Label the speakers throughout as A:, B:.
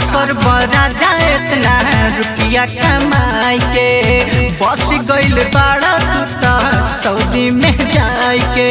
A: काकर बरा जाए इतना रुपया कमाई के बस गइल बाड़ा तू त सऊदी में जाए के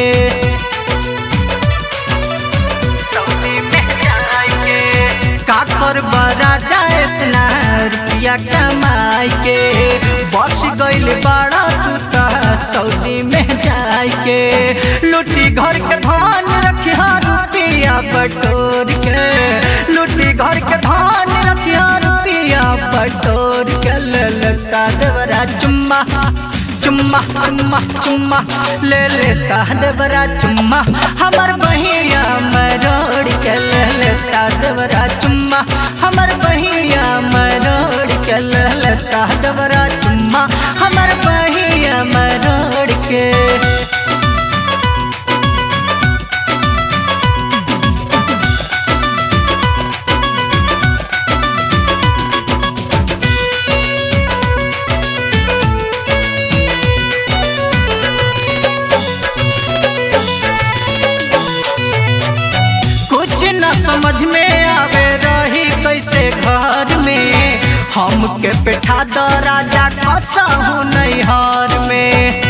A: सऊदी में जाए के काकर बरा जाए इतना रुपया कमाई के बस गइल बाड़ा तू त सऊदी में जाए के लुटी घर के धान रखिया रुपया बटोर के लुटी घर के धान रखिया रुपया बटोर के ललता देवरा चुम्मा चुम्मा चुम्मा चुम्मा ले लेता देवरा चुम्मा हमर बहिया मरोड़ के ले लेता देवरा चुम्मा हमर बहिया मरोड़ के ले लेता देवरा चुम्मा हमर बहिया मरोड़ के कुछ न समझ में आवे रही कैसे घर में हमके बैठा द राजा खसा हूँ नैहर में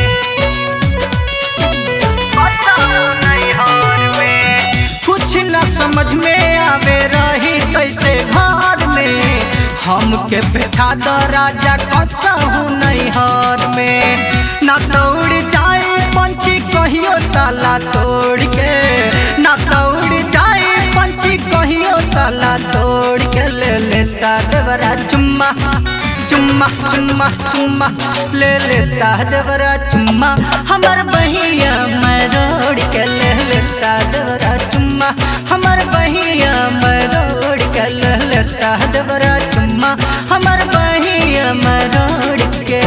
A: कुछ न समझ में आवे रही कैसे घर में हमके बैठा द राजा खसा हूँ नैहर में ना दौड़ जाए पंछी कहियो ताला तोड़ के ना दौड़ जाए पंछी कहियो ताला तोड़ के ले लेता देवरा चुम्मा चुम्मा चुम्मा चुम्मा ले लेता देवरा चुम्मा हमर बहिया मरोड़ के ले लेता देवरा चुम्मा हमर बहिया मरोड़ के ले लेता देवरा चुम्मा हमर बहिया मरोड़ के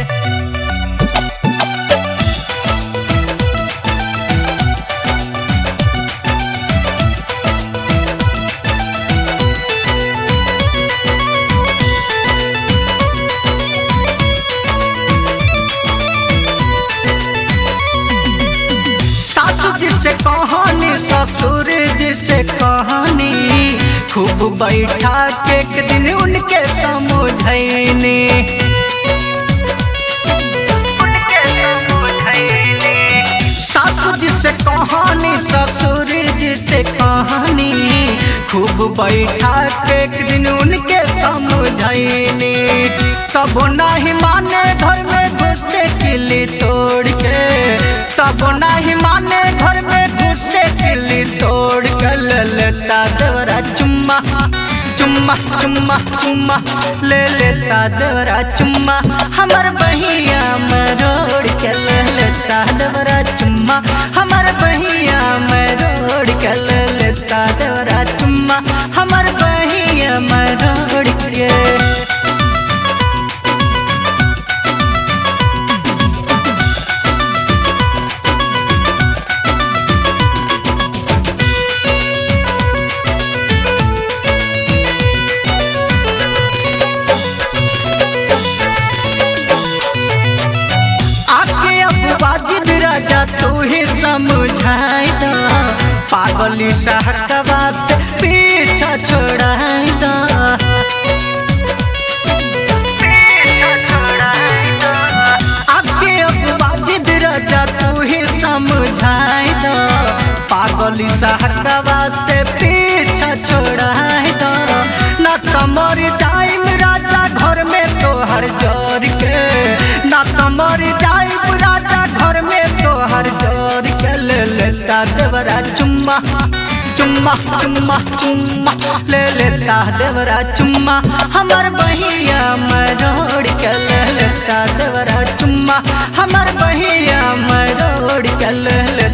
A: सासू जी से कहानी ससुर जी से कहानी खूब बैठा के एक दिन उनके समझैनी सासू जी से कहानी ससुर जी से कहानी खूब बैठा के एक दिन उनके समझैनी तब नहीं माने घर में घुसे किली तोड़ के तब नहीं माने घर में घुसे किली तोड़ के ले लेता देवरा चुम्मा चुम्मा चुम्मा चुम्मा ले लेता देवरा चुम्मा हमर बहिया मरोड़ के ले लेता देवरा चुम्मा हमर बहिया मरोड़ के ले लेता देवरा चुम्मा हमर बहिया मरोड़ के आके अब वाजिद राजा तू ही समझाई दा पागली सहकवा से पीछा छोड़ाई दा आके अब वाजिद राजा तू ही समझाई दा पागली सहकवा से पीछा छोड़ाई दा ना तमर जाइम राजा घर में तोहर जोर के ना तमर जाइम राजा घर में तोहर जोर के ले लेता देवरा चुम्मा चुम्मा चुम्मा चुम्मा ले लेता देवरा चुम्मा हमर बहिया मरोड़ के ले लेता देवरा चुम्मा हमर बहिया मरोड़ के ले लेता